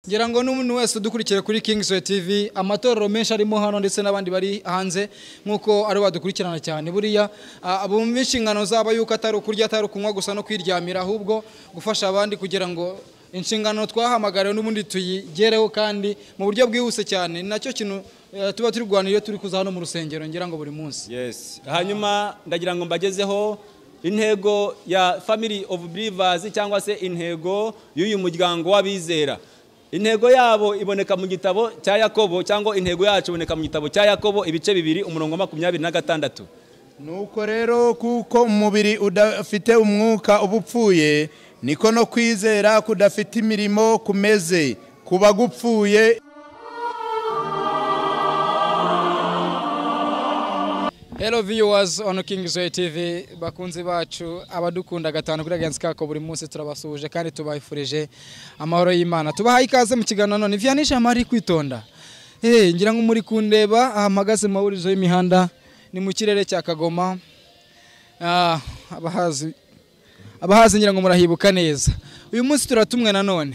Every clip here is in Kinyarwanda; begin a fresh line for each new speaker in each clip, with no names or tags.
ngira ngo n'umuntu wese udukurikira kuri Kingsoy TV amatorero menshi arimo hano ndetse n'abandi bari hanze nk'uko ari badukurikirana cyane buriya ah, bumva inshingano zabo yuko atari ukurya atari ukunywa gusa no kwiryamira ahubwo gufasha abandi kugira ngo inshingano twahamagariwe n'ubundi tuyigereho kandi mu buryo bwihuse cyane ni nacyo kintu eh, tuba turi kurwana iyo turi kuza hano mu rusengero ngira ngo buri munsi
yes hanyuma ndagira ngo mbagezeho intego ya family of believers cyangwa se intego y'uyu muryango w'abizera intego yabo iboneka mu gitabo cya yakobo cyangwa intego yacu iboneka mu gitabo cya yakobo ibice bibiri umurongo wa makumyabiri na gatandatu
nuko rero kuko umubiri udafite umwuka uba upfuye niko no kwizera kudafite imirimo kumeze kuba gupfuye
Hello viewers on Kingsoy TV bakunzi bacu abadukunda gatanu kuri Agency kako buri munsi turabasuhuje kandi tubahifurije amahoro y'Imana tubahaye ikaze mu kiganiro none Vianisha Mari kwitonda eh ngira ngo muri kundeba ahamagaze mawurizo y'imihanda ni mu kirere cya Kagoma ah abahazi abahazi ngira ngo murahibuka neza uyu munsi turatumwe nanone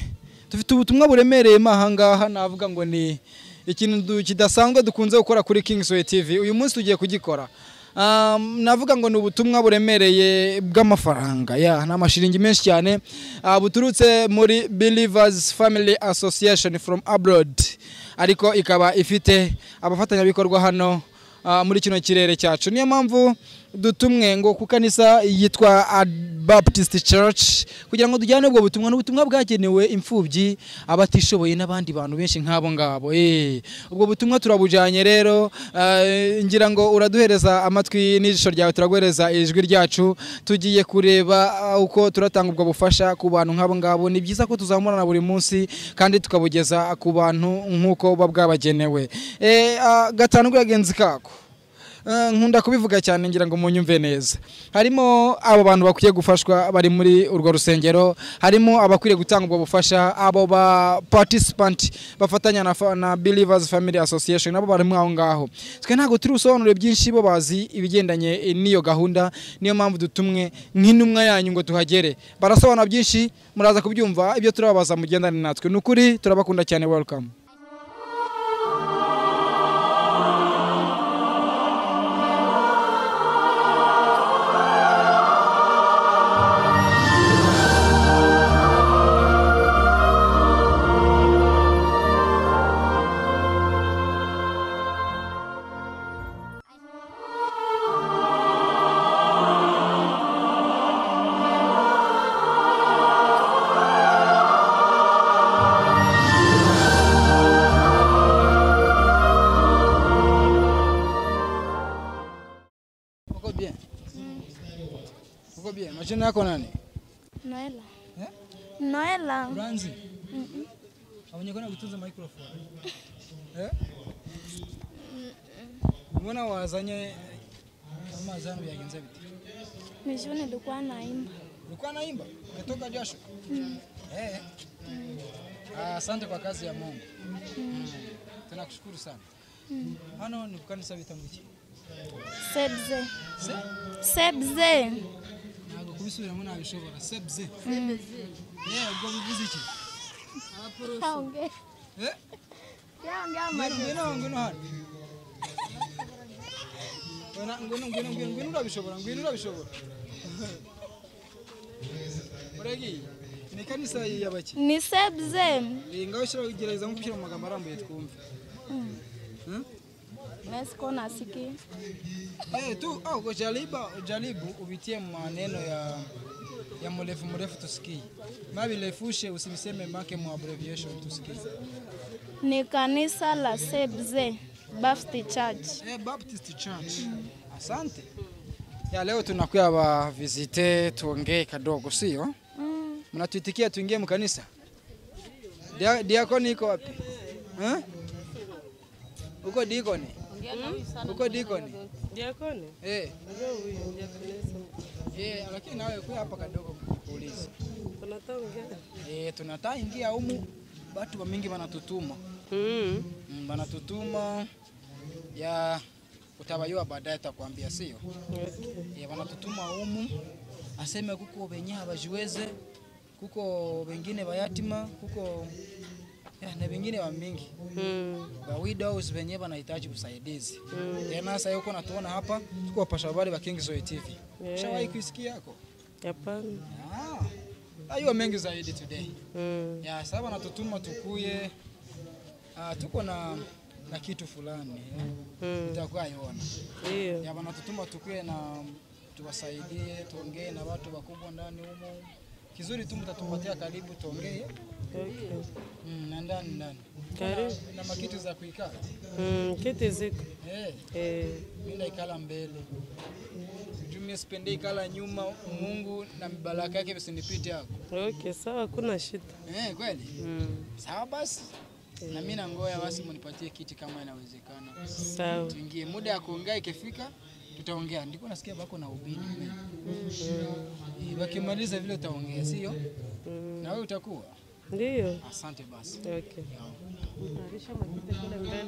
dufite ubutumwa buremereye mahangaha navuga ngo ni ikintu du- kidasanzwe dukunze gukora kuri Kingsway TV uyu munsi tugiye kugikora Um, navuga ngo ni ubutumwa buremereye bw'amafaranga ya ni amashiringi menshi cyane ah, buturutse muri Believers Family Association from abroad ariko ikaba ifite abafatanyabikorwa hano ah, muri kino kirere cyacu niyo mpamvu dutumwe ngo ku kanisa yitwa Ad- Baptist Church kugira ngo tujyane ubwo butumwa n'ubutumwa bwagenewe imfubyi abatishoboye n'abandi bantu benshi nk'abo ngabo Eh, ubwo butumwa turabujyanye rero ah, ngira ngo uraduhereza amatwi n'ijisho ryawe turaguhereza ijwi ryacu tugiye kureba ah, uko turatanga ubwo bufasha ku bantu nk'abo ngabo ni byiza ko tuzamurana buri munsi kandi tukabugeza ku bantu nk'uko buba bwabagenewe Eh, ah, gatanu kuragenzi kako Eh, nkunda kubivuga cyane ngira ngo munyumve neza harimo abo bantu bakwiye gufashwa bari muri urwo rusengero harimo abakwiriye gutanga ubwo bufasha abo ba participant bafatanya na, fa- na Believers Family Association nabo bari aho ngaho twe ntabwo turi busobanure byinshi bo bazi ibigendanye eh, n'iyo gahunda niyo mpamvu dutumwe nk'intumwa yanyu ngo tuhagere barasobanura byinshi muraza kubyumva ibyo turababaza mugendane natwe ni ukuri turabakunda cyane welcome Uko bien? Uko bien? Majina yako nani?
Noela.
Eh?
Noela.
Uranzi? Abanyarwanda gutunza microphone. Eh? Mbona wazanye amazi hano byagenze bite?
Mwishoni nilikuwa naimba.
Ulikuwa naimba? Ukatoka jasho? Eh. Ah, Asante kwa kazi ya Mungu. Mm. Tunakushukuru sana. Hano ni kukanisa bitambuki.
Sebze.
Se?
Sebze.
ntabwo kubisubiramo ntabishobora sebze yewe ubwo bivuze iki
Yaongea.
Eh?
Yaongea
ngwino
mali.
ngwino ngwino hano Ona, ngwino ngwino ngwino ngwino urabishobora ngwino urabishobora uragiye ni ikanisa y'abaki
Ni sebze.
Eh, ngaho shyira gerageza nko gushyira mu magambo arambuye twumve Hmm?
Mesko nasiki.
Eh, tu au kujaribu jaribu uvitie maneno ya ya mrefu mrefu tusikie mabilefushe usiviseme make mu abbreviation tusikie
Ni kanisa la Sebze Baptist Church.
Eh, Baptist Church. Asante. Ya leo tunakuya ba visite tuongee kadogo sio?
Mm.
Mnatuitikia tuingie mkanisa? Dia, diakoni iko wapi? Eh? Uko diakoni? Uko diakoni?
Diakoni?
Eh.
Ndio huyu diakonesa.
Eh, lakini nawe kuya hapa kadogo kuuliza.
Tunataongea.
Eh, tunataa ingia humu watu wa mingi wanatutuma.
Mm.
Mm, wanatutuma ya utawajua baadaye takwambia sio? Eh, wanatutuma humu aseme kuko benye habajiweze kuko bengine bayatima kuko ya, na vingine wa mingi
Mm.
wa widows wenyewe wanahitaji usaidizi tena. Sasa huko natuona hapa tuko wapasha habari wa King Zoe TV,
Yeah.
shawahi kuisikia yako
Hapana.
Ah, ayuwa mengi zaidi today
Mm.
ya sasa wanatutuma tukuye. Ah, tuko na na kitu fulani
Mm.
itakuwa iona
Ndio.
ya wanatutuma tukuye na tuwasaidie, tuongee na watu wakubwa ndani humo. Kizuri tu mtatupatia karibu, tuongee
Okay.
mm, na ndani ndani
Karibu.
na makitu za kuikaa
Mm. Kiti ziko.
hey.
Eh.
Mimi naikala mbele juu mimi sipendi ikala nyuma. Mungu na mibaraka yake visinipite hapo
Okay, sawa, hakuna shida.
eh, kweli
Mm.
sawa basi, na mimi na ngoya basi, mnipatie kiti kama inawezekana,
Sawa.
tuingie. Muda ya kuongea ikifika, tutaongea. Ndiko nasikia bako na ubini Eh, wakimaliza vile utaongea, sio na wewe utakuwa.
Ndio.
Asante basi.
Okay. Utarisha makita kule mbele.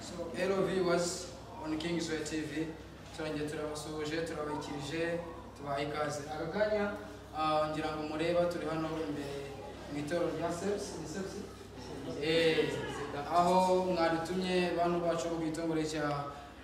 So, hello viewers on King Zoe TV turongeye turabasuhuje turabakirije tubaha ikaze aka kanya ah, ngira ngo mureba turi hano imbere mu itoro rya seps ni seps Eh, aho mwadutumye bantu bacu bo ku gitongore cya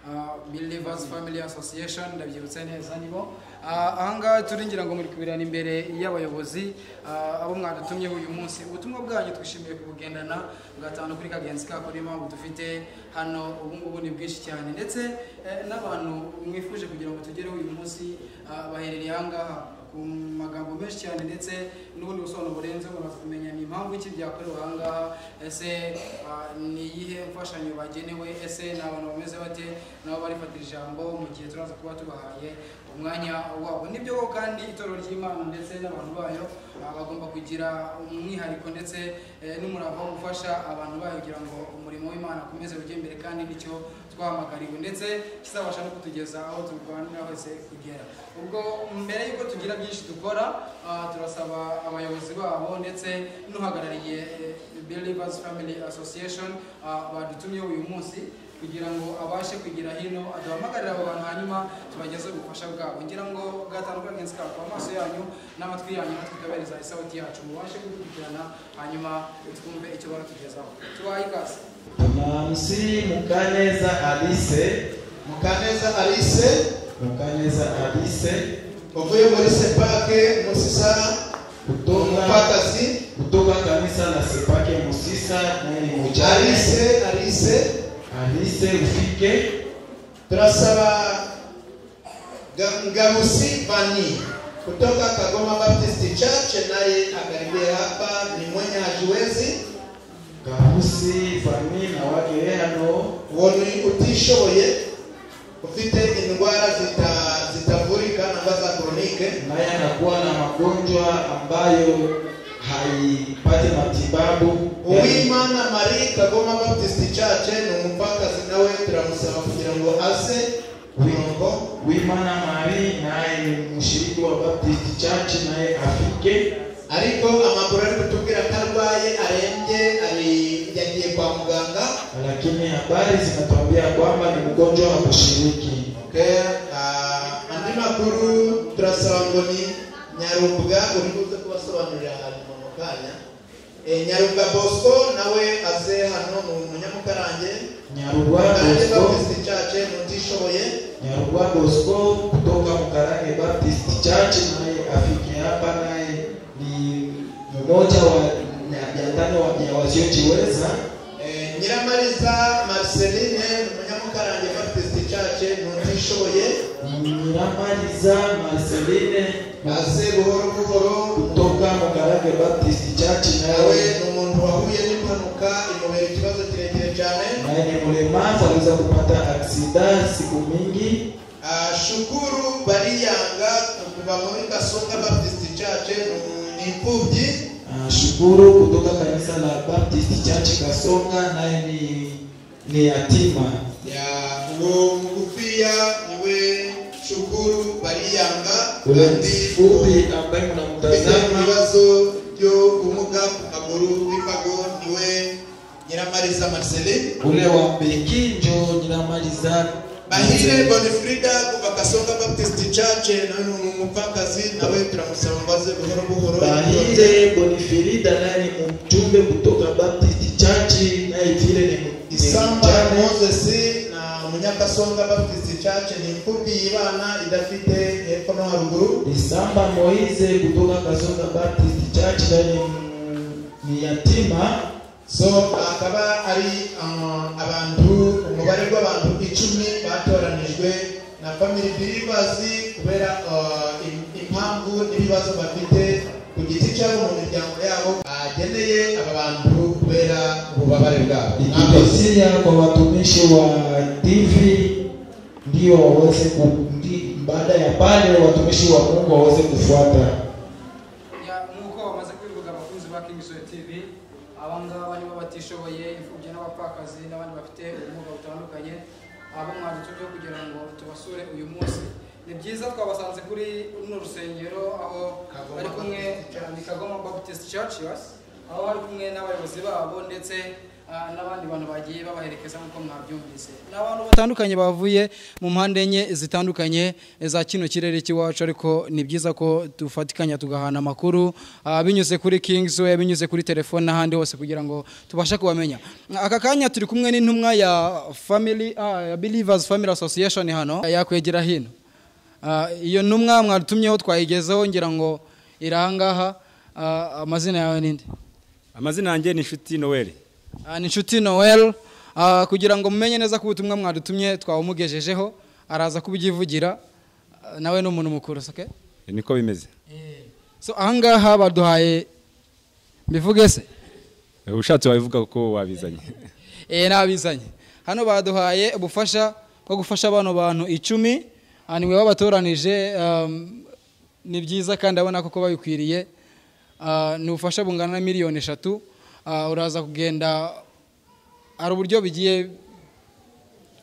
ah, Believers Family Association ndabyibutse neza nibo Ah, ahangaha turi ngira ngo muri kubirana imbere y'abayobozi ah, abo mwadutumyeho uyu munsi ubutumwa bwanyu twishimiye kubugendana gatanu kuri kagenzi kako niyo mpamvu dufite hano ubu ngubu ni bwinshi cyane ndetse eh, n'abantu mwifuje kugira ngo tugereho uyu munsi ah, baherereye ahangaha ku magambo menshi cyane ndetse n'ubundi busobanuro burenze muraza kumenya ni impamvu iki byakorewe ahangaha ese ah, ni iyihe mfashanyo bagenewe ese ni abantu bameze bate nabo barifatira ijambo mu gihe turaza kuba tubahaye umwanya wabo nibyo koko kandi itorero ry'imana ndetse n'abantu bayo ah, bagomba kugira umwihariko ndetse eh, n'umurava wo gufasha abantu bayo kugira ngo umurimo w'imana ukomeze ujye imbere kandi nicyo twahamagariwe ndetse kizabasha no kutugeza aho turwanira hose kugera ubwo mbere y'uko tugira byinshi dukora ah, turasaba abayobozi babo ndetse n'uhagarariye eh, Believers Family Association ah, badutumye uyu munsi kugira ngo abashe kugira hino aduhamagarire abo bantu hanyuma tubagezeho ubufasha bwabo ngira ngo gatanduka ngenzi kako amaso yanyu n'amatwi yanyu natwe tukabereza isawuti yacu mubashe gukurikirana hanyuma twumve icyo baratugezaho tubahe ikaze
Namsi Mukaneza Alice,
mukaneza alice
Mukaneza Alice
uvuye muri sepake musisa
kutoka
umupakasi
kutoka kanisa la Sepake Musisa nani mujali
alice alice
Alice ufike
turasaba Ga- ngamusi vani kutoka kagoma baptist church naye akaribia hapa ni mwenye hajiwezi
Kabusi fami na wake hano
woni utishoboye ufite indwara zita zitavurika nambaza kronike
naye anakuwa na magonjwa ambayo haipati matibabu
uwimana marie kagoma baptist church ni umupakasi nawe turamusaba kugira ngo aze umurongo
Wimana Mari naye mshiriki wa Baptist Church naye afike
ariko amakuru ari kutubwira ko arwaye arembye ari- yagiye kwa muganga
lakini habari zinatuambia kwamba ni mgonjwa wa kushiriki.
Okay, ah, andi makuru turasaba ngo ni nyarubuga uri buze kubasobanurira hanyuma mu kanya Eh, nyarubuga bosco nawe aze hano ni umunyamukarange
Nyarugwa
mukarange
Bosco,
baptist church ni utishoboye
Nyarugwa Bosco kutoka Mkarange Baptist Church naye afike hapa, naye ni mmoja wa mia tano wa vya wasiojiweza.
Eh, nyiramariza marceline ni umunyamukarange baptist church ni utishoboye
Nyiramaliza Marceline
aze buhoro buhoro
kutoka Mkarange Baptist Church
nawe
naye
ni umuntu wahuye n'impanuka imubera ikibazo kirekire cyane
naye ni mlemavu, aliweza kupata aksida siku mingi.
Ah, shukuru bariyanga kuva muri kasonga baptist church ni- ni imfubyi
Ah, Shukuru kutoka kanisa la Baptist Church Kasonga, naye ni ni yatima.
ya uwo mugufiya niwe shukuru bariyanga
Undi
undi
fupi ambaye
ufite
mnamtazama
ibibazo byo kumuga ku maguru w'imbago niwe nyiramariza marcelin
ule wa Mbekinjo Nyiramalizana
Bahire Bonifrida kuva Kasonga Baptist Church nawe ni umupfakazi nawe turamusaba ngo aze buhoro buhoro
Bahire Bonifirida naye ni mjumbe kutoka Baptist Church, naye vile ni ni
Isamba
mjane.
Moses na Munyakasonga Baptist Church ni imfubyi y'ibana idafite hepfo no haruguru
Isamba Moize kutoka Kasonga Baptist Church, naye ni- ni yatima
so akaba ari uh, abantu umubare w'abantu icumi batoranijwe na family believers kubera uh, im- impamvu n'ibibazo bafite ku giti cyabo mu miryango yabo bageneye aba bantu kubera ububabare bwabo
ikikazia kwa watumishi wa TV ndio waweze ku, ndi, baada ya pale watumishi wa Mungu waweze kufuata.
Ya- nk'uko bamaze kubivuga abakunzi ba kingisoye tv abangaba nibo batishoboye imfubyi n'abapfakazi n'abandi bafite ubumuga butandukanye abo mwadutse byo kugira ngo tubasure uyu munsi ni byiza twabasanze kuri runo rusengero aho
Kagoma
bari kumwe ni kagoma baptist church yes? aho bari kumwe n'abayobozi babo ndetse ah, n'abandi bantu bagiye babaherekeza nk'uko mwabyumvise ni abantu batandukanye bavuye mu mpande enye zitandukanye za kino kirere cy'iwacu ariko ni byiza ko dufatikanya tugahana amakuru ah, binyuze kuri king's way binyuze kuri telefone n'ahandi hose kugira ngo tubashe kubamenya aka kanya turi kumwe n'intumwa ya family ah, ya believers family association hano yakwegera hino Ah, iyo ntumwa mwadutumyeho twayigezeho ngira ngo irahangaha amazina yawe ninde
amazina yanjye ni inshuti noel
Ah, ni inshuti noel Ah, kugira ngo mumenye neza ko ubutumwa mwadutumye twawumugejejeho araza kubyivugira Ah, nawe ni umuntu mukuru soke
niko bimeze
so ahangaha baduhaye mbivuge se
ushatse wabivuga kuko wabizanye
Eh, nabizanye hano baduhaye ubufasha bwo gufasha bano bantu icumi Ah, niwe wabatoranije um, ni byiza kandi abona koko babikwiriye Ah, ni ubufasha bungana na miliyoni eshatu Ah, uraza kugenda hari uburyo bigiye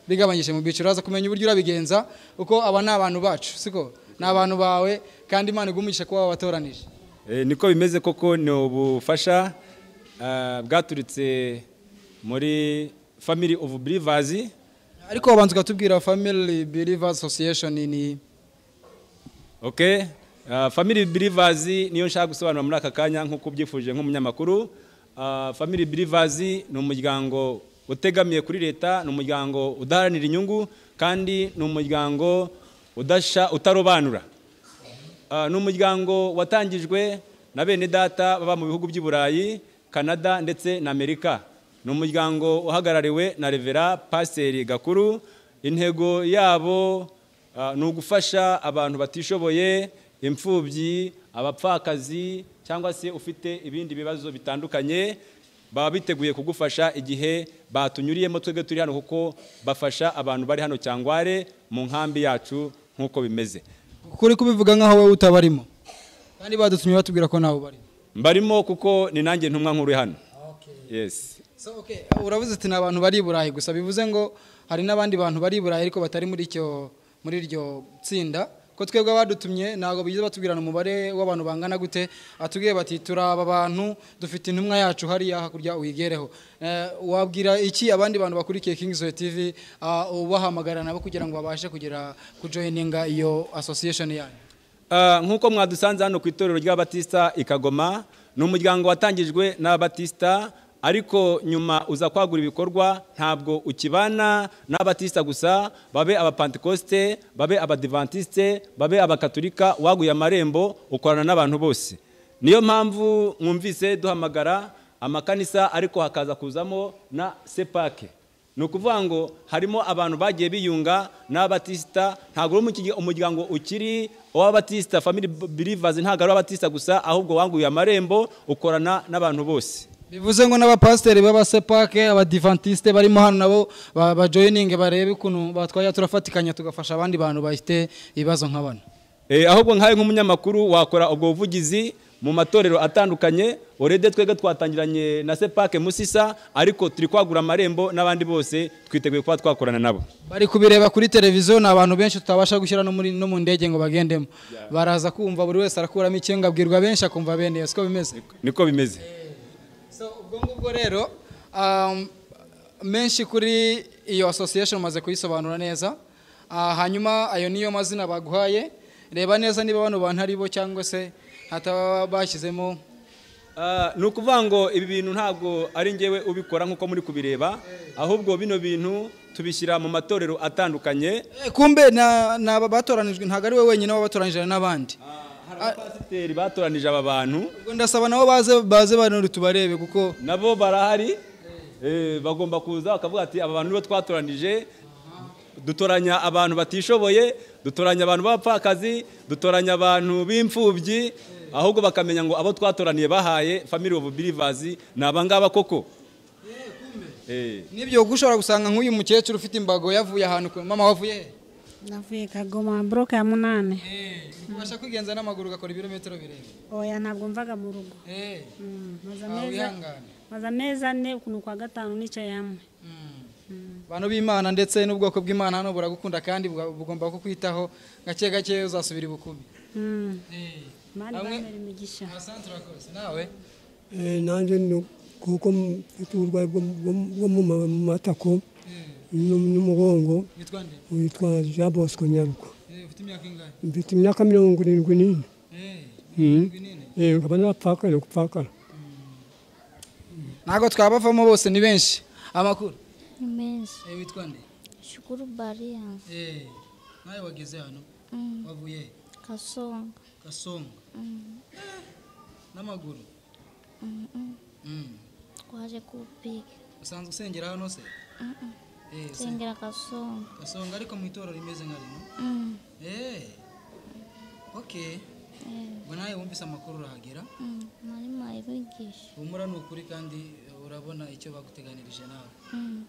bigabanyije mu byiciro uraza kumenya uburyo urabigenza kuko aba ni abantu bacu siko ni abantu bawe kandi imana igumugisha kuba wabatoranije
Eh, niko bimeze koko ni ubufasha ah, bwaturitse muri family of believers
ariko wabanza ukatubwira family believers association ni
okay Ah, family believers niyo nshaka gusobanura muri aka kanya nk'uko ubyifuje nk'umunyamakuru Ah, family believers ni umuryango utegamiye kuri leta ni umuryango udaharanira inyungu kandi ni umuryango udasha utarobanura Ah, ni umuryango watangijwe na bene data baba mu bihugu by'i burayi canada ndetse na amerika ni umuryango uhagarariwe na revera pasiteri gakuru intego yabo ah, ni ugufasha abantu batishoboye imfubyi abapfakazi cyangwa se ufite ibindi bibazo bitandukanye baba biteguye kugufasha igihe batunyuriyemo twebwe turi hano kuko bafasha abantu bari hano cyangware mu nkambi yacu nk'uko bimeze
kuri kubivuga nk'aho wowe utabarimo kandi badutumye batubwira ko ntawe ubarimo
mbarimo kuko ni nanjye ntumwa nkuru hano yes
so okay uravuze ati ni abantu bari i burayi gusa bivuze ngo hari n'abandi bantu bari i burayi ariko batari muri icyo muri iryo tsinda ko twebwe abadutumye ntabwo bigeze batubwirana umubare w'abantu bangana gute atubwiye bati turi aba bantu dufite intumwa yacu hariya hakurya uyigereho Eh, wabwira iki abandi bantu bakurikiye Kings Way TV ah, ubahamagarira nabo kugira ngo babashe kugira kujoyininga iyo association yanyu
Ah, nk'uko mwadusanze hano ku itorero ry'abatisita i kagoma ni umuryango watangijwe n'abatisita ariko nyuma uza kwagura ibikorwa ntabwo ukibana n'abatisita gusa babe abapantekoste babe abadivantisite babe abakaturika waguye amarembo ukorana n'abantu bose niyo mpamvu mwumvise duhamagara amakanisa ariko hakaza kuzamo na sepake ni ukuvuga ngo harimo abantu bagiye biyunga n'abatisita ntabwo uri mu kigi- umuryango ukiri uw'abatisita family believers ntabwo ari uw'abatisita gusa ahubwo wanguye amarembo ukorana n'abantu bose
bivuze ngo n'abapasiteri b'abasepake abadivantisite barimo hano nabo ba- bajoyininge barebe ukuntu batwaye turafatikanya tugafasha abandi bantu bafite ibibazo nka bano
Eh, ahubwo nkawe nk'umunyamakuru wakora ubwo buvugizi mu matorero atandukanye orede twebwe twatangiranye na sepake musisa ariko turi kwagura amarembo n'abandi bose twiteguye kuba twakorana nabo
bari kubireba kuri televiziyo ni abantu benshi tutabasha gushyira no muri- no mu ndege ngo bagendemo baraza kumva buri wese arakuramo icyenge abwirwa benshi akumva bene yo siko bimeze
niko bimeze
So, ubwo ngubwo rero um, menshi kuri iyo association umaze kuyisobanura neza Ah, hanyuma ayo niyo mazina baguhaye reba neza niba bano bantu ari bo cyangwa se hataba bashyizemo
Ah, ni ukuvuga ngo ibi bintu ntabwo ari njyewe ubikora nk'uko muri kubireba ahubwo bino bintu tubishyira mu matorero atandukanye
Eh, kumbe na- ni aba batoranijwe ntabwo ari we wenyine waba batoranyije n'abandi
hari abapasiteri batoranije aba bantu
ubwo ndasaba nabo baze baze banuri tubarebe kuko
nabo barahari eh, bagomba kuza bakavuga ati aba bantu nibo twatoranije dutoranya abantu batishoboye dutoranya abantu b'abapfakazi dutoranya abantu b'imfubyi ahubwo bakamenya ngo abo twatoraniye bahaye family of believers ni abangaba koko Eh,
nibyo kuko ushobora gusanga nk'uyu mukecuru ufite imbago yavuye ahantu kure mama wavuye he
navuye kagoma buroke ya munani
Eh, ubasha kwigenza n'amaguru ugakora ibirometero birebire
oya ntabwo mvaga mu rugo
Eh,
Mm, maze
ntawe
amezi-
wihangana.
maze amezi ane ukuntu kwa gatanu nicaye hamwe
bantu b'imana ndetse n'ubwoko bw'imana hano buragukunda kandi buga- bugomba kukwitaho gake gake uzasubira ibukumi
Mm,
Eh,
mani
Hamwe-
bambera imigisha
asante urakoze nawe
Eh, nanjye ni kuko mfite uburwayi bwo bwo- bwo mu ma- mu matako n'u- n'umugongo
witwa nde
witwa jean bosco nyaruko
Eh, ufite imyaka ingahe
mfite imyaka mirongo irindwi n'ine
Eh,
Mm.
nini?
Eh, nkaba n'abapfakara gupfakara
ntabwo twabavamo bose ni benshi amakuru
Ni menshi.
Eh, witwa nde
Shukuru Baria.
Eh, nawe wageze hano
Mm.
wavuye he?
Kasonga.
gasonga
Mm.
n'amaguru
Mm -mm.
Mm.
Twaje kupiga.
usanzwe usengera hano se
Mm -mm.
Eh, usen-
Sengera Kasonga.
gasonga ariko mu itorero rimeze nka rino
Mm.
Eh, okay
Eh.
ubwo nawe wumvise amakuru urahagera
Mm. Nari mayibigisha.
humura ni ukuri kandi urabona icyo baguteganirije nawe
Mm.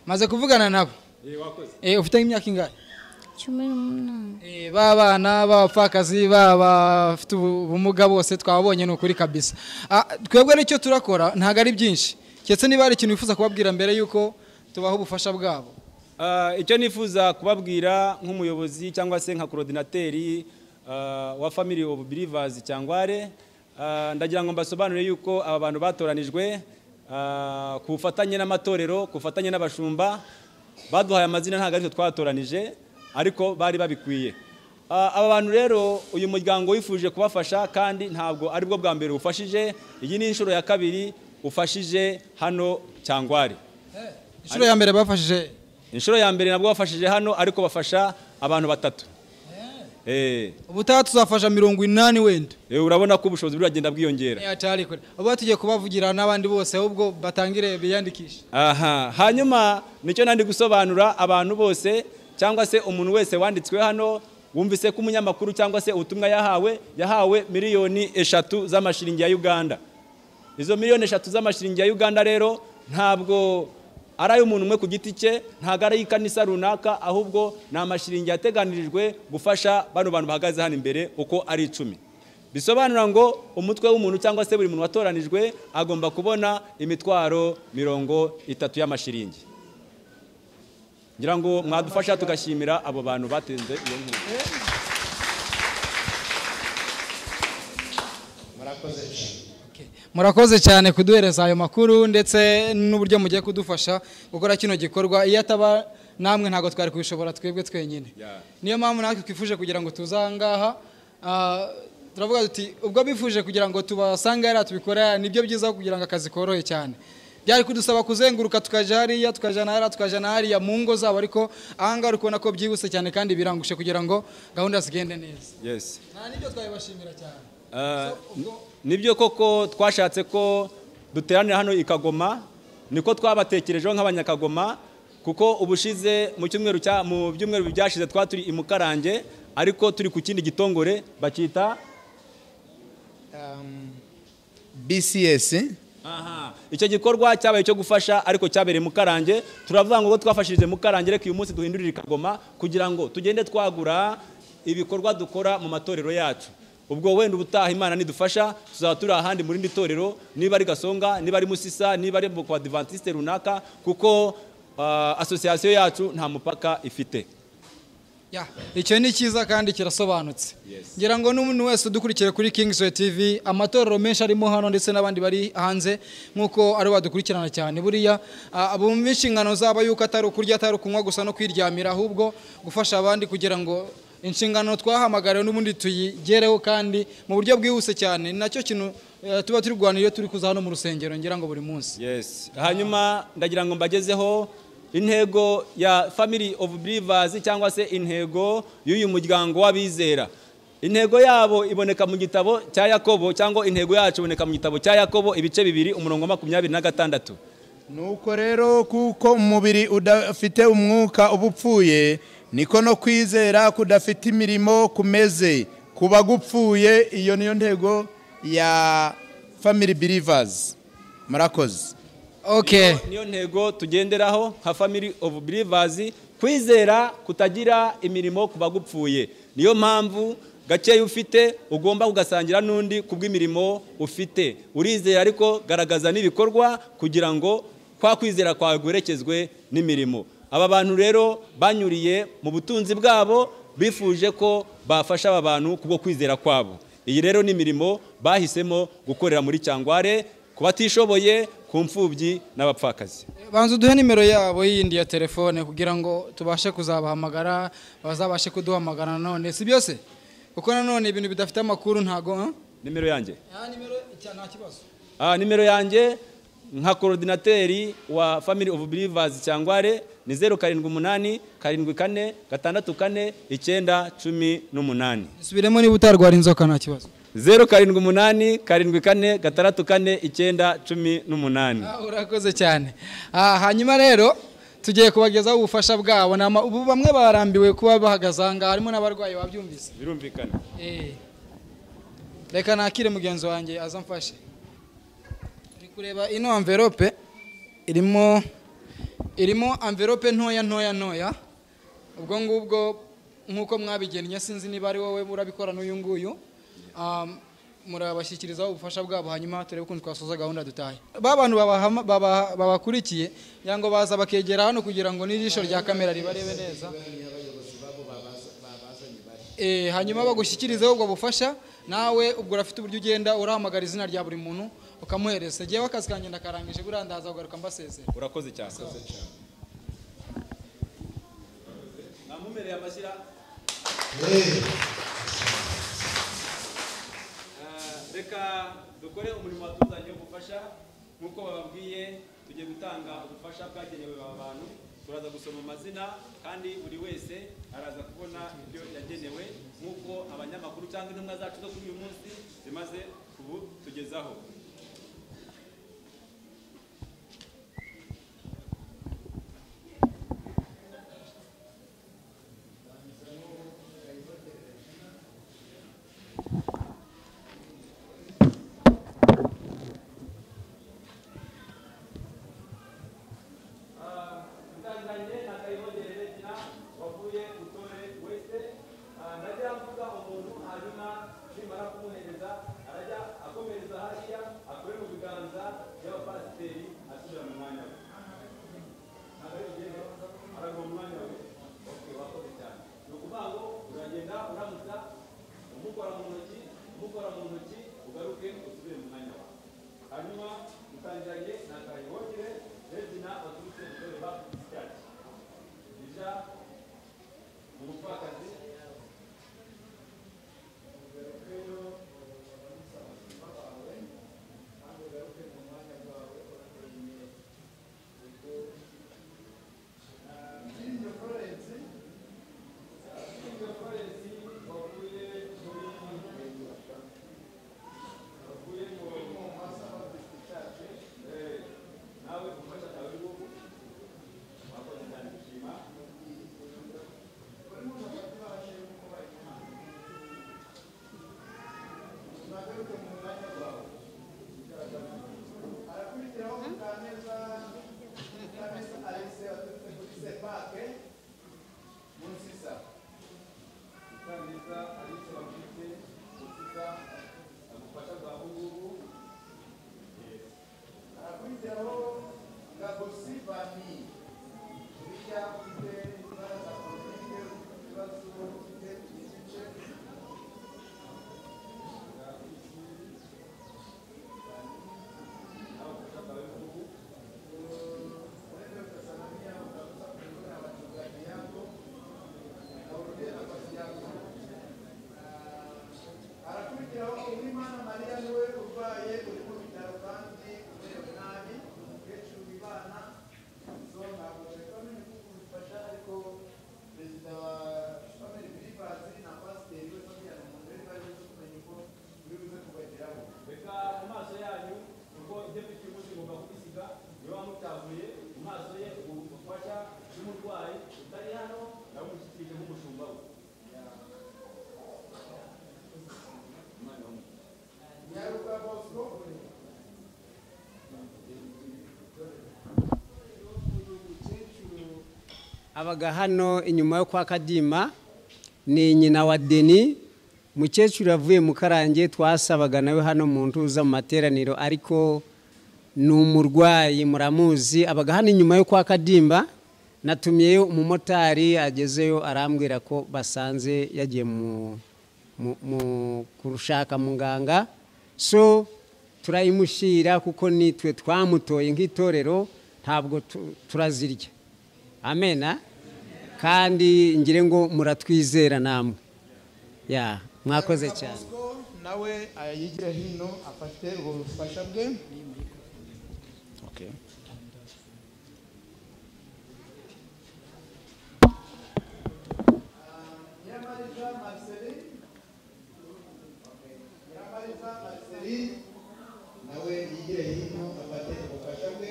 maze kuvugana nabo
eh, wakoze
Eh, ufite imyaka ingahe
Cumi n'umunani.
Eh, b'abana b'abapfakazi b'abafite ubu- ubumuga bose twababonye ni ukuri kabisa Ah, twebwe nicyo turakora ntabwo ari byinshi keretse niba hari ikintu wifuza kubabwira mbere y'uko tubaha ubufasha bwabo
Ah, icyo nifuza kubabwira nk'umuyobozi cyangwa se nka korodinateri ah, wa family of believers cyangware Ah, ndagira ngo mbasobanurire yuko aba bantu batoranijwe ah, ku bufatanye n'amatorero ku bufatanye n'abashumba baduhaye amazina ntabwo aritwe twatoranije ariko bari babikwiye Ah, aba bantu rero uyu muryango wifuje kubafasha kandi ntabwo ari bwo bwa mbere ufashije iyi ni inshuro ya kabiri ufashije hano cyangware
inshuro ya mbere bafashije
inshuro ya mbere nabwo bafashije hano ariko bafasha abantu batatu Eh,
ubutaha tuzafasha mirongo inani wenda
eh, urabona ko ubushobozi buragenda bwiyongera
Eh, atari kure uba tugiye kubavugira n'abandi bose ahubwo batangire biyandikishe
aha hanyuma nicyo nandi gusobanura abantu bose cyangwa se umuntu wese wanditswe hano wumvise ko umunyamakuru cyangwa se ubutumwa yahawe yahawe miliyoni eshatu z'amashiringi ya uganda izo miliyoni eshatu z'amashiringi ya uganda rero ntabwo ari ay'umuntu umwe ku giti cye ntabwo ari ay'ikanisa runaka ahubwo ni amashiringi yateganirijwe gufasha bano bantu bahagaze hano imbere uko ari icumi bisobanura ngo umutwe w'umuntu cyangwa se buri muntu watoranijwe agomba kubona imitwaro mirongo itatu y'amashiringi ngira ngo mwadufasha tugashimira abo bantu batenze iyo nkunga
murakoze cyane
murakoze cyane kuduhereza ayo makuru ndetse n'uburyo mugiye kudufasha gukora kino gikorwa iyo ataba namwe ntabwo twari kubishobora twebwe twenyine
Yeah.
niyo mpamvu natwe twifuje kugira ngo tuze aha ngaha Ah, turavuga tuti ubwo bifuje kugira ngo tubasange hariya tubikora nibyo byiza kugira ngo akazi korohe cyane byari kudusaba kuzenguruka tukajya hariya tukajya na hariya tukajya na hariya mu ngo zabo ariko aha ngaha uri kubona ko byihuse cyane kandi birangushe kugira ngo gahunda zigende neza
yes
nta n'ibyo twabibashimira cyane
Ah, nibyo koko twashatse ko duteranira hano i Kagoma niko twabatekerejeho nk'abanyakagoma kuko ubushize mu cyumweru cya mu byumweru byashize twa turi i Mukarange ariko turi ku kindi gitongore bakita
bcs
Aha. icyo gikorwa cyabaye cyo gufasha ariko cyabereye Mukarange turavuga ngo ubwo twafashirije Mukarange reka uyu munsi duhindurire i Kagoma kugira ngo tugende twagura ibikorwa dukora mu matorero yacu ubwo wenda ubutaha imana nidufasha tuzaba turi ahandi mu rindi torero niba ari gasonga niba ari musisa niba ari kwa divantisite runaka kuko ah, asosiyasiyo yacu nta mupaka ifite
Ya, icyo ni cyiza kandi kirasobanutse ngira ngo n'umuntu wese udukurikira kuri Kings Way TV amatorero menshi arimo hano ndetse n'abandi bari hanze nk'uko ari badukurikirana cyane buriya ah, bumva inshingano zabo yuko atari ukurya atari ukunywa gusa no kwiryamira ahubwo gufasha abandi kugira ngo inshingano twahamagariwe n'ubundi tuyigereho kandi mu buryo bwihuse cyane ni nacyo kintu eh, tuba turi kurwana iyo turi kuza hano mu rusengero ngira ngo buri munsi
Yes. hanyuma ndagira ngo mbagezeho intego ya family of believers cyangwa se intego y'uyu muryango w'abizera intego yabo iboneka mu gitabo cya yakobo cyangwa intego yacu iboneka mu gitabo cya yakobo ibice bibiri umurongo wa makumyabiri na gatandatu
nuko rero kuko umubiri udafite umwuka uba upfuye niko no kwizera kudafite imirimo kumeze kuba gupfuye iyo niyo ntego ya family believers murakoze
okay
Niyo- niyo ntego tugenderaho nka family of believers kwizera kutagira imirimo ku bagupfuye niyo mpamvu gakeya ufite ugomba kugasangira n'undi ku bw'imirimo ufite urizera ariko garagaza n'ibikorwa kugira ngo kwa kwizera kwawe guherekezwe n'imirimo aba bantu rero banyuriye mu butunzi bwabo bifuje ko bafasha aba bantu kubwo kwizera kwabo iyi rero ni imirimo bahisemo gukorera muri cyangware ku batishoboye ku mfubyi n'abapfakazi
banza uduhe nimero yabo yindi ya telefone kugira ngo tubashe kuzabahamagara bazabashe kuduhamagara nanone si byose kuko nanone ibintu bidafite amakuru ntago ah?
nimero yanjye
nta kibazo
Ah, nimero yanjye nka korodinateri wa family of believers cyangware ni zeru karindwi umunani karindwi kane gatandatu kane icyenda cumi n'umunani
subiremo niba utarwara inzoka nta kibazo
zeru karindwi umunani karindwi kane gatandatu kane icyenda cumi n'umunani
Ah, urakoze cyane Ah, hanyuma rero tugiye kubagezaho ubufasha bwabo Ni ama- ubu bamwe barambiwe kuba bahagaze aha ngaha harimo n'abarwayi babyumvise
birumvikana
Eh. reka nakire mugenzi wanjye aza amfashe turi kureba ino amverope irimo irimo amverope ntoya ntoya ntoya ubwo ngubwo nk'uko mwabigennye sinzi niba ari wowe urabikora n'uyu nguyu Um, murabashyikirizaho ubufasha bwabo hanyuma turebe ukuntu twasoza gahunda dutahe ba bantu babahama- baba- babakurikiye kugira ngo baza bakegera hano kugira ngo n'ijisho rya kamera ribarebe neza Eh, hanyuma bagushyikirizeho ubwo bufasha nawe ubwo urafite uburyo ugenda urahamagara izina rya buri muntu ukamuhereza ngewe akazi kanjye ndakarangije buriya ndaza kugaruka mbasezera
urakoze cyane namumereye amashyira Eh, reka dukore umurimo watuzanye wo gufasha nk'uko bababwiye tugiye gutanga ubufasha bwagenewe aba bantu turaza gusoma amazina kandi buri wese araza kubona ibyo yagenewe nk'uko abanyamakuru cyangwa intumwa zacu zo kuri uyu munsi zimaze kubutugezaho
Thank you.
abaga hano inyuma yo kwa kadima ni nyina wa deni mukecuru avuye mu karange twasabaga nawe hano mu ntuza mu materaniro ariko ni umurwayi muramuzi abaga hano inyuma yo kwa kadimba natumiyeyo umumotari agezeyo arambwira ko basanze yagiye mu mu- mu- kurushaka muganga so turayimushyira kuko nitwe twamutoye nk'itorero ntabwo tu- turazirya amena kandi ngire ngo muratwizera namwe ya mwakoze cyane
nawe ayigire hino afate ubwo bufasha bwe
nawe yigire hino afate ubufasha bwe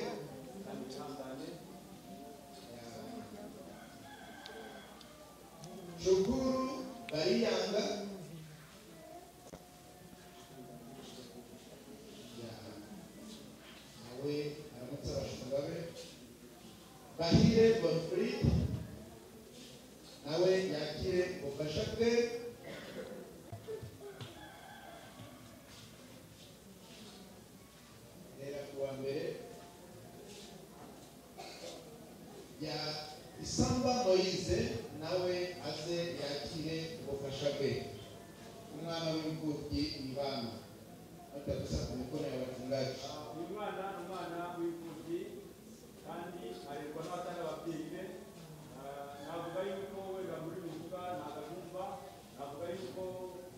shukuru bariyanga nawe aramutse abashumba be bahire bonfrid nawe yakire ubufasha bwe rera ku wa mbere ya isamba moyize nawe aze yakire ubufasha bwe umwana w'imfubyi ibana batagusa ku mikono ya batungaji
uyu mwana ni umwana w'imfubyi kandi arerwa n'abatari ababyeyi be Ah, navuga yuko wenda muri bivuga ntabwo abyumva navuga yuko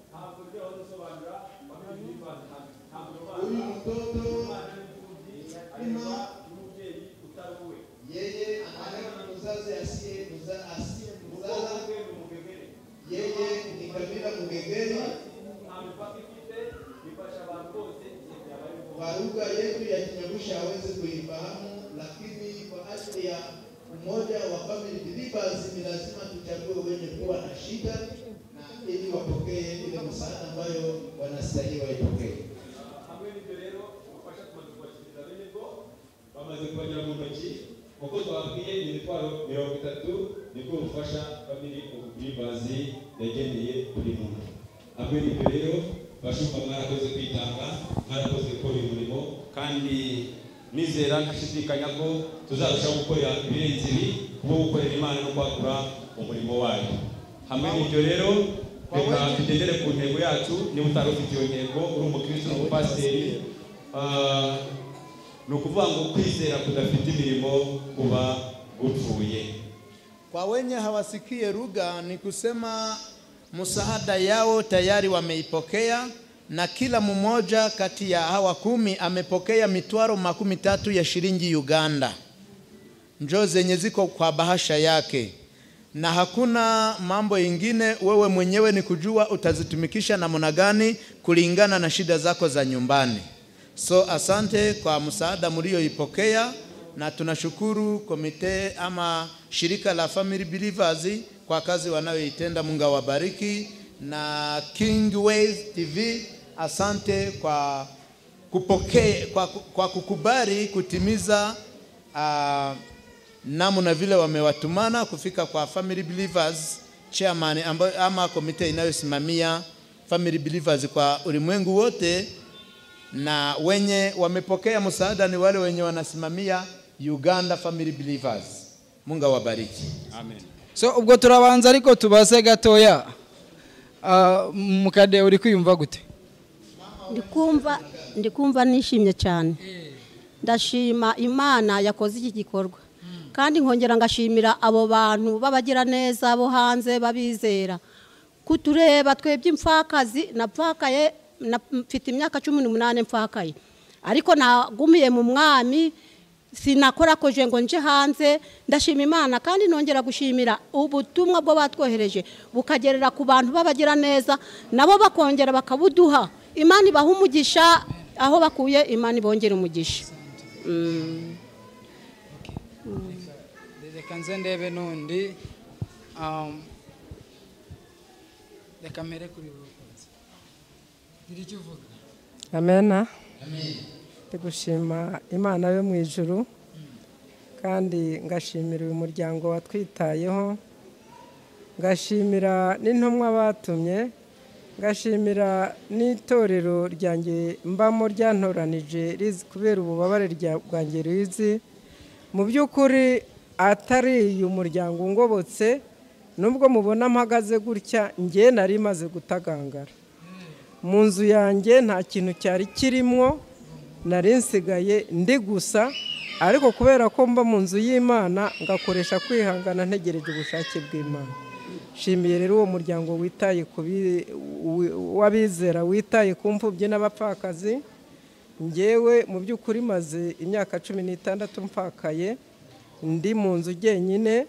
ntabwo ibyo wari usobanura bamwe bivanze ntabwo
uyu mutoto arimo yeye anaga muzazi asiye muza asiye muzaza yeye ni kabila mugegeri kwa lugha yetu ya Kinyamushi hawezi kuifahamu, lakini kwa ajili ya umoja wa family believers ni lazima tuchague wenye kuwa na shida na ili wapokee ile msaada ambayo wanastahili waipokee.
hamwe n'ibyo rero ubufasha tumaze kubashyikiriza bene bwo bamaze kubagira mu ntoki uko twabwiye imitwaro mirongo itatu nibwo bufasha famili ubwimbazi yageneye buri muntu hamwe n'ibyo rero bashumba mwarakoze kwitanga mwarakoze gukora uyu murimo kandi nizera ntashidikanya ko tuzarushaho gukorera ibirenze ibi kuko gukorera imana no kwagura umurimo wayo hamwe n'ibyo rero reka tugendere ku ntego yacu niba utari ufite iyo ntego uri umukristo uri umupasiteri ah, ni ukuvuga ngo kwizera kudafite imirimo kuba gupfuye
Kwa wenye hawasikie lugha ni kusema msaada yao tayari wameipokea, na kila mmoja kati ya hawa kumi amepokea mitwaro makumi tatu ya shilingi Uganda, njoo zenye ziko kwa bahasha yake, na hakuna mambo ingine. Wewe mwenyewe ni kujua utazitumikisha namna gani kulingana na shida zako za nyumbani. So asante kwa msaada mlioipokea, na tunashukuru komite ama shirika la Family Believers kwa kazi wanayoitenda. Mungu awabariki. Na Kingways TV, asante kwa kupokea, kwa, ku- kwa kukubali kutimiza uh, namna vile wamewatumana kufika kwa Family Believers chairman ambayo, ama komite inayosimamia Family Believers kwa ulimwengu wote na wenye wamepokea msaada ni wale wenye wanasimamia Uganda Family Believers. Mungu awabariki.
Amen.
so ubwo turabanza ariko tubaze gatoya Ah, mukade uri kwiyumva gute
ndikumva ndikumva nishimye cyane ndashima imana yakoze iki gikorwa kandi nkongera ngashimira abo bantu b'abagiraneza bo hanze babizera kutureba twebye impfakazi napfakaye na- mfite imyaka cumi n'umunani mfakaye ariko nagumiye mu mwami sinakorakoje ngo nje hanze ndashima imana kandi nongera gushimira ubutumwa bwo batwohereje bukagerera ku bantu b'abagira neza nabo bakongera bakabuduha imana ibaha umugisha aho bakuye imana ibongera umugisha Mm.
reka nze ndebe n'undi Um, reka mbere kuri buri kunsi gira icyo uvuga
amena
Amen.
ndi gushima imana yo mu ijuru kandi ngashimira uyu muryango watwitayeho ngashimira n'intumwa batumye ngashimira n'itorero ryanjye mbamo ryantoranije rizi kubera ububabare rya- bwanjye rizi mu by'ukuri atari uyu muryango ungobotse nubwo mubona mpagaze gutya njye nari maze gutagangara mu nzu yanjye nta kintu cyari kirimo nari nsigaye ndi gusa ariko kubera ko mba mu nzu y'imana ngakoresha kwihangana ntegereje ubushake bw'imana nshimiye rero uwo muryango witaye ku bi- wi- w'abizera witaye ku mfubyi n'abapfakazi ngewe mu by'ukuri maze imyaka cumi n'itandatu mpfakaye ndi mu nzu jyenyine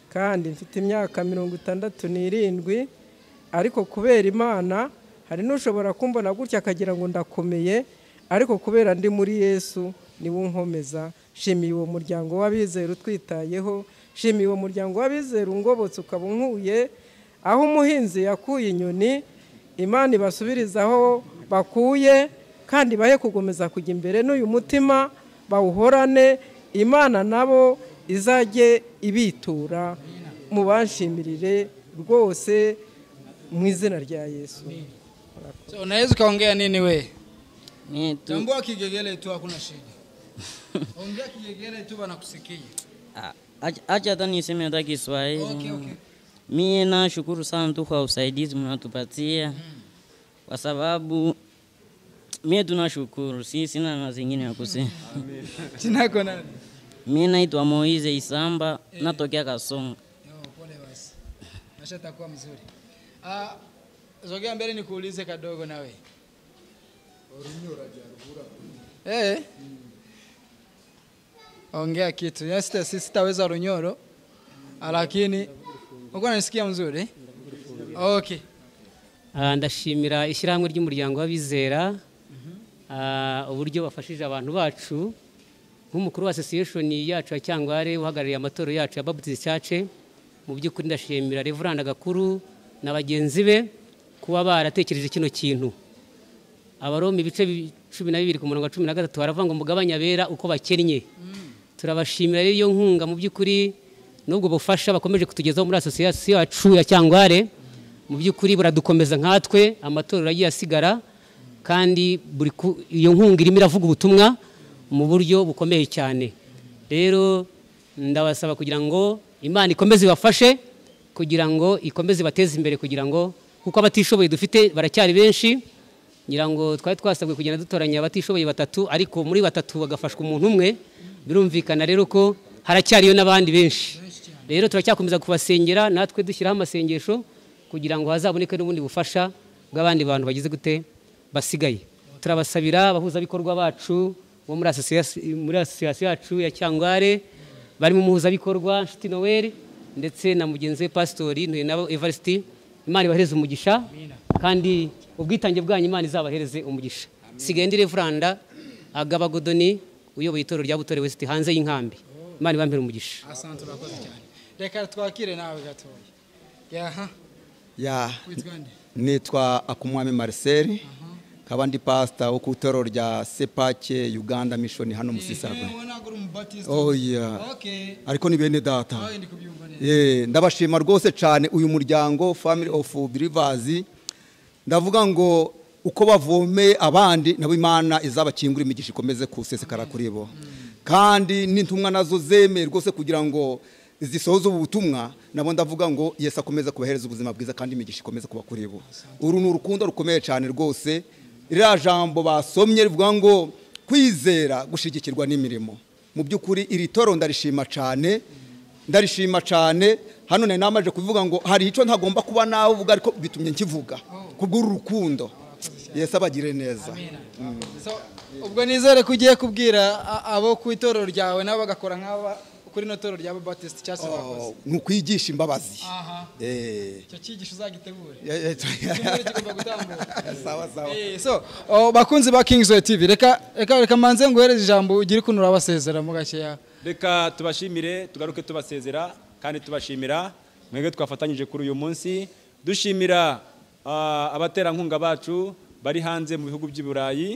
kandi mfite imyaka mirongo itandatu n'irindwi ariko kubera imana hari n'ushobora kumbona gutya akagira ngo ndakomeye ariko kubera ndi muri yesu niwo nkomeza shimiye uwo muryango w'abizera utwitayeho shimiye uwo muryango w'abizera ungobotse ukaba unkuye aho umuhinzi yakuye inyoni imana ibasubiriza aho bakuye kandi bahe kugomeza kujya imbere n'uyu mutima bawuhorane imana nabo izajye ibitura mubanshimirire rwose mu izina rya yesu
so unaweza ukaongea nini we
tu-
tambua kigegele tu hakuna shida ongea kigegele tu wanakusikia
Acha- Acha hata niseme hata Kiswahili.
Okay, okay.
Mie nashukuru sana tu kwa usaidizi mnatupatia kwa sababu mie tunashukuru, si sina na zingine ya kusema.
jina yako nani
Mie naitwa Moize Isamba, natokea Kasonga.
Yo, pole basi maisha yatakuwa mzuri Ah, zogea mbele nikuulize kadogo nawe Eh. ongea kitu Yes, sita- si- sitaweza runyoro lakini uko nanisikia mzuri okay
Ah, ndashimira ishyirahamwe ry'umuryango w'abizera ah, uburyo bafashije abantu bacu nk'umukuru wa association yacu ya cyangware uhagarariye amatoro yacu ya Baptist Church mu by'ukuri ndashimira Reverend Gakuru na bagenzi be kuba baratekereje kino kintu abaromi ibice bi- cumi na bibiri ku murongo wa cumi na gatatu haravuga ngo mugabanya abera uko bakennye turabashimira rero iyo nkunga mu by'ukuri n'ubwo bufasha bakomeje kutugezaho muri asosiyasiyo yacu ya cyangware mu by'ukuri buradukomeza nkatwe amatorero agiye asigara kandi buri ku- iyo nkunga irimo iravuga ubutumwa mu buryo bukomeye cyane rero ndabasaba kugira ngo imana ikomeze ibafashe kugira ngo ikomeze ibateze imbere kugira ngo kuko abatishoboye dufite baracyari benshi ngira ngo twari twasabwe kugenda dutoranya abatishoboye batatu ariko muri batatu bagafashwa umuntu umwe birumvikana rero ko haracyariyo n'abandi benshi rero turacyakomeza kubasengera natwe dushyiraho amasengesho kugira ngo hazaboneke n'ubundi bufasha bw'abandi bantu bagize gute basigaye turabasabira abahuzabikorwa bacu bo muri asosiyasi- muri asosiyasiyo yacu ya cyangware barimo umuhuzabikorwa nshuti noel ndetse na mugenzi we pasitori ntuye nabo evarisiti imana ibahereze umugisha kandi ubwitange bwanyu imana izabahereze umugisha sigaye ndi reveranda agaba godoni uyoboye itorero rya butore west hanze y'inkambi imana ibampere umugisha
asante urakoze cyane reka twakire nawe gatoya yaha
ya
Witwa nde?
nitwa akumwami marcel nkaba ndi pasita wo ku itorero rya sepake uganda mishoni hano musisagwe
ntabwo uri umubatista
Oh, yeah.
okay
ariko ni bene data
nawe ndi kubyumva neza
Eh, ndabashima rwose cyane uyu muryango family of believers ndavuga ngo uko bavomeye abandi nabo imana izabakingura imigisha ikomeze kusesekara kuri bo kandi n'intumwa nazo zemeye rwose kugira ngo zisohoze ubu butumwa nabo ndavuga ngo yesu akomeze kubahereza ubuzima bwiza kandi imigisha ikomeze kuba kuri bo uru ni urukundo rukomeye cyane rwose ririya jambo basomye rivuga ngo kwizera gushyigikirwa n'imirimo mu by'ukuri iri toro ndarishima cyane ndarishima cyane hano nari namaze kuvuga ngo hari icyo ntagomba kuba nawe uvuga ariko bitumye nkivuga kubw'uru rukundo yesu abagire neza Mm.
ubwo nizere ko ugiye kubwira a- abo ku itorero ryawe nabo bagakora nk'aba kuri ino torero rya batisite cyangwa se bakoze
ni ukwigisha imbabazi
aha
Eh.
icyo cyigisho uzagitegure
Ya- ya-
Icyumweru kigomba gutambuka
sawa sawa
Eh, so oh, bakunzi ba King's TV reka reka reka manze nguhereze ijambo ugire ukuntu urabasezera mu gakeya
reka tubashimire tugaruke tubasezera kandi tubashimira mwebwe twafatanyije kuri uyu munsi dushimira ah, abaterankunga bacu bari hanze mu bihugu by'i burayi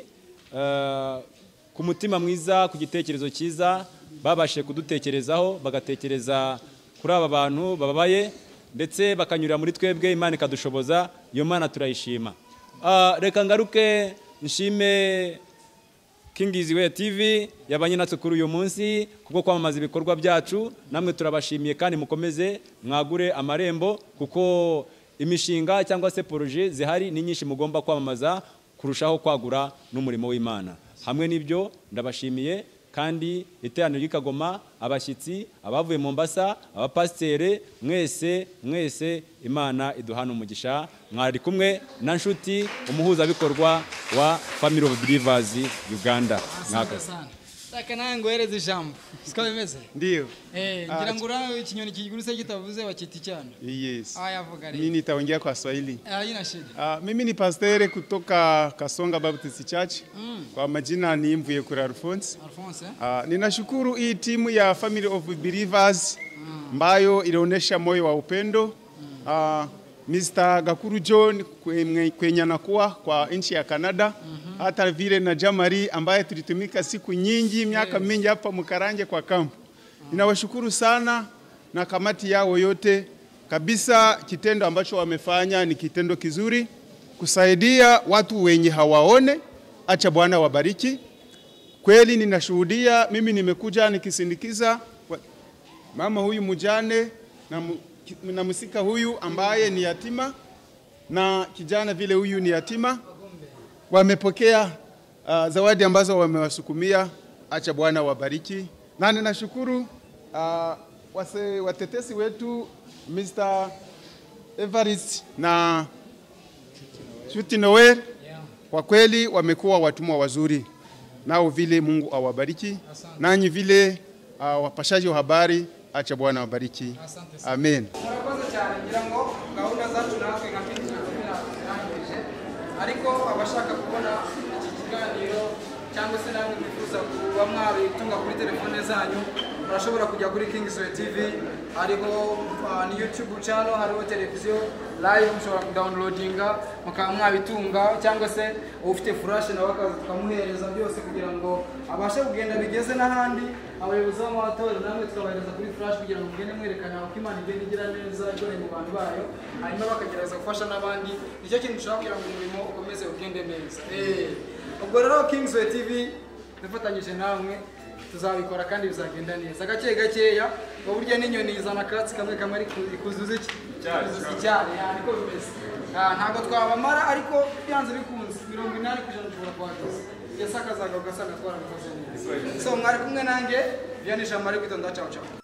Ah, ku mutima mwiza ku gitekerezo cyiza babashije kudutekerezaho bagatekereza kuri aba bantu bababaye ndetse bakanyurira muri twebwe imana ikadushoboza iyo mana turayishima Ah, reka ngaruke nshime kingiziwe tv yabanye natwe kuri uyu munsi kubwo kwamamaza ibikorwa byacu namwe turabashimiye kandi mukomeze mwagure amarembo kuko imishinga cyangwa se poroje zihari ni nyinshi mugomba kwamamaza kurushaho kwagura n'umurimo w'imana hamwe n'ibyo ndabashimiye kandi iteraniro ry'ikagoma abashyitsi abavuye mu mbasa abapasiteri mwese mwese imana iduhana umugisha mwari kumwe na nshuti umuhuzabikorwa wa family of believers uganda mwakoze
reka nawe nguhereze ijambo siko bimeze
Ndiyo.
eh
Ah,
ngira ngo urabe ikinyoni kigurutse kitavuze bakita icyana
Yes.
Haya, vuga
Mimi
rero
nitaongea kwa Swahili.
Ah, haina shida
Ah, mimi ni pastere kutoka Kasonga Baptist Church.
Mm.
Kwa majina ni Mvuyekura Alphonse.
Alphonse eh?
Ah, ninashukuru hii timu ya Family of Believers ambayo ilionyesha moyo wa upendo. Ah, Mr. Gakuru John kwenye, kwenye anakuwa kwa nchi ya Kanada hata vile na Jamari ambaye tulitumika siku nyingi miaka mingi hapa Mkaranje kwa kampu. Ninawashukuru sana na kamati yao yote kabisa. Kitendo ambacho wamefanya ni kitendo kizuri, kusaidia watu wenye hawaone. Acha Bwana wabariki. Kweli ninashuhudia, mimi nimekuja nikisindikiza wa- mama huyu mjane na, mu- ki- na msika huyu ambaye ni yatima na kijana vile huyu ni yatima. Wamepokea uh, zawadi ambazo wamewasukumia. Acha Bwana wabariki, na ninashukuru uh, wase, watetesi wetu Mr. Evarist na Shuti Noel kwa kweli wamekuwa watumwa wazuri, nao vile Mungu awabariki nanyi vile uh, wapashaji wa habari, acha Bwana awabariki, amen.
murakoze cyane ngira ngo gahunda zacu natwe nka pinki zirangirije ariko abashaka kubona iki kiganiro cyangwa se namwe mwifuza kuba mwabitunga kuri telefone zanyu murashobora kujya kuri kingisowe tv hariho ah, ni youtube channel hariho televiziyo live mushobora kudawunirodinga mukaba mwabitunga cyangwa se ufite furashe nawe akaza tukamuhereza byose kugira ngo abashe kugenda bigeze n'ahandi abayobozi b'amatora namwe tukabahereza kuri furashe kugira ngo mugende mwerekana uko imana igenda igira neza ikoreye mu bantu bayo hanyuma bakagerageza gufasha n'abandi nicyo kintu dushobora kugira ngo umurimo ukomeze ugende neza Eh, ubwo rero kingsway tv dufatanyije namwe tuzabikora kandi bizagenda neza gake gakeya mu buryo n'inyoni izana akatsi kamwe kamwe ariko ikuzuza iki ikuzuza icyari ah, niko bimeze Ah, ntabwo twabamara ariko byanze bikunze mirongo inani ku ijana dushobora kuhageza yasakazaga ugasanga twarabikoze neza so mwari kumwe nanjye vianisha mari kwitonda cawu cawu